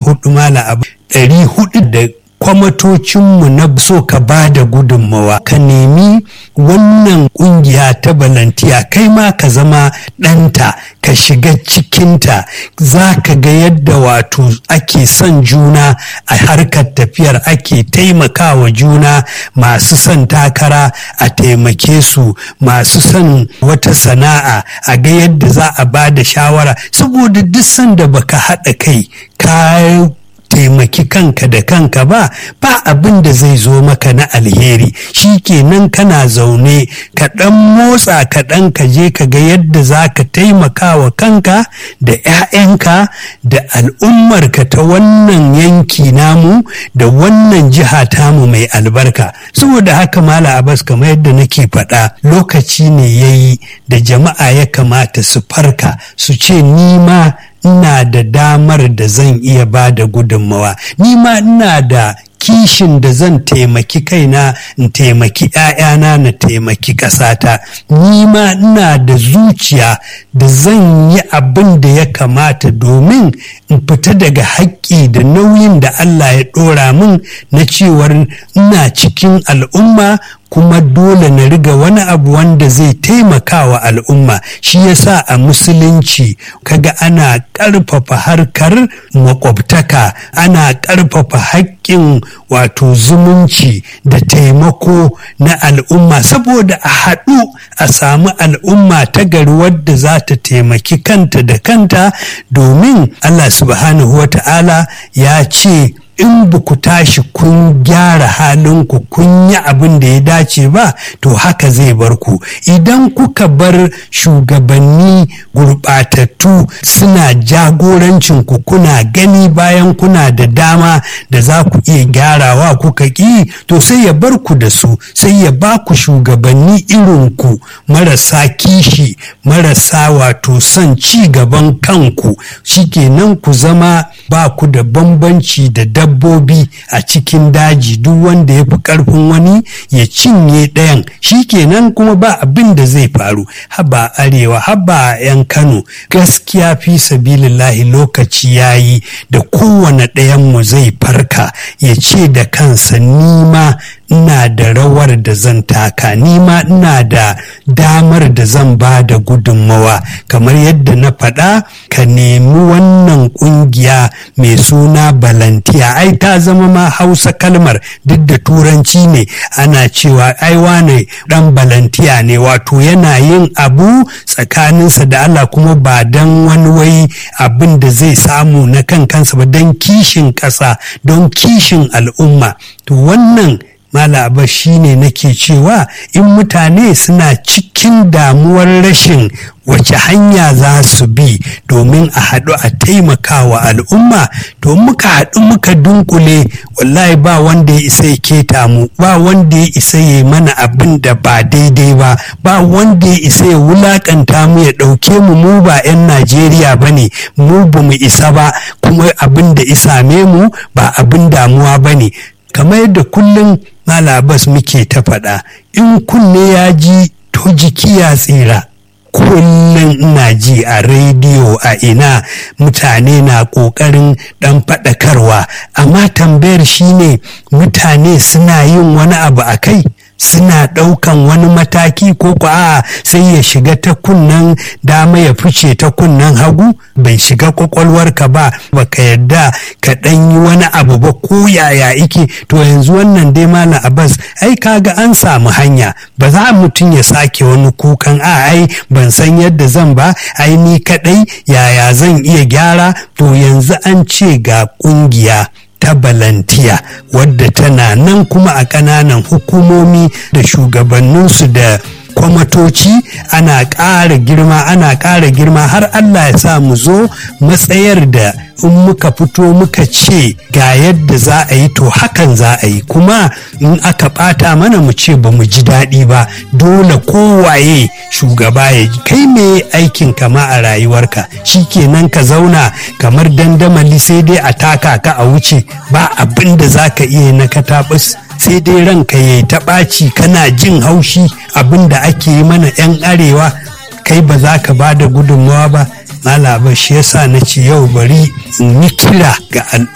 hudu mala abu ɗari hudu da kwamatocinmu na so ka ba da gudunmawa ka nemi wannan kungiya ta balantiya kai ma ka zama ɗanta ka shiga cikinta za ka ga yadda wato ake son juna a harkar tafiyar ake taimakawa juna masu son takara a taimake su masu son wata sana'a a ga yadda za a ba da shawara saboda duk sanda baka haɗa kai ka taimaki kanka da kanka ba ba abin da zai zo maka na alheri shi kenan kana zaune ka ɗan motsa ka ɗan ka je ka ga yadda za ka taimaka wa kanka da 'ya'yanka da al'ummarka ta wannan yanki namu da wannan jiha tamu mai albarka saboda haka mala abbas kamar yadda nake faɗa lokaci ne ya yi da jama'a ya kamata su farka su ce ni ma ina da damar da zan iya ba da gudunmawa ni ma ina da kishin da zan taimaki kaina in taimaki ‘ya'yana na taimaki ƙasata ni ma ina da zuciya da zan yi abin da ya kamata domin in fita daga haƙƙi da nauyin da Allah ya ɗora min na cewar ina cikin al'umma kuma dole na riga wani abu wanda zai taimaka wa al'umma shi yasa a musulunci kaga ana ƙarfafa harkar makwabtaka ana ƙarfafa haƙƙin wato zumunci da taimako na al'umma saboda a haɗu a samu al'umma ta gari wadda za ta taimaki kanta da kanta domin Allah subhanahu wa ta'ala ya ce in ba ku tashi kun gyara halinku kun yi abin da ya dace ba to haka zai bar ku idan kuka bar shugabanni gurɓatattu suna jagorancin ku kuna gani bayan kuna da dama da za ku iya gyarawa kuka ƙi to sai ya bar ku da su sai ya ba ku shugabanni irin ku marasa kishi marasa wato son ci gaban kanku shikenan ku zama ba ku da bambanci da dab dabbobi a cikin daji duk wanda ya fi karfin wani ya cinye ɗayan shi kenan kuma ba abin da zai faru haba arewa haba yan kano gaskiya fi sabilillahi lokaci yayi da kowane ɗayanmu zai farka ya ce da kansa nima ina da rawar da zan taka nima ina da damar da zan ba da gudunmawa kamar yadda na faɗa ka nemi wannan ƙungiya mai suna balantiya ai ta zama ma hausa kalmar duk da turanci ne ana cewa ai wane ɗan balantiya ne wato yana yin abu tsakaninsa da Allah kuma ba don wani wai abin da zai samu na kan kansa ba don kishin ƙasa don kishin al'umma to wannan Malaba shi ne nake cewa in mutane suna cikin damuwar rashin wace hanya za su bi domin a haɗu a taimaka wa al'umma to muka haɗu muka dunkule wallahi ba wanda ya isa ya keta mu ba wanda ya isa ya mana abin da ba daidai ba ba wanda ya isa ya wulakanta mu ya ɗauke mu mu ba 'yan najeriya ba ne mu ba mu isa ba kuma abin da isame mu ba abin damuwa ba ne kamar yadda kullum malabas muke ta faɗa in kunne ya ji to jiki ya tsira kullum ina ji a rediyo a ina mutane na ƙoƙarin ɗan faɗakarwa amma tambayar shine mutane suna yin wani abu a kai suna ɗaukan wani mataki ko ko a sai ya shiga ta kunnen dama ya fice ta kunnen hagu bai shiga kwakwalwarka ba baka yadda ka ɗan yi wani abu ba ko yaya ike to yanzu wannan dai malam abbas ai kaga an samu hanya ba za mutum ya sake wani kukan a ai ban san yadda zan ba ai ni kaɗai yaya zan iya gyara to yanzu an ce ga ƙungiya ta balantiya wadda tana nan kuma a ƙananan hukumomi da shugabanninsu da kwamatoci ana ƙara girma ana ƙara girma har Allah ya sa mu zo matsayar da in muka fito muka ce ga yadda za a yi to hakan za a yi kuma in aka ɓata mana mu ce ba mu ji daɗi ba dole kowaye shugaba ya kai me aikin kama a rayuwarka shi kenan ka zauna kamar dandamali sai dai a taka ka a wuce ba abin da za ka iya na katabus sai dai ranka ya ta ɓaci kana jin haushi abin da ake yi mana 'yan arewa kai ba za ka ba da gudunmawa ba malaba shi yasa na ce yau bari in yi kira ga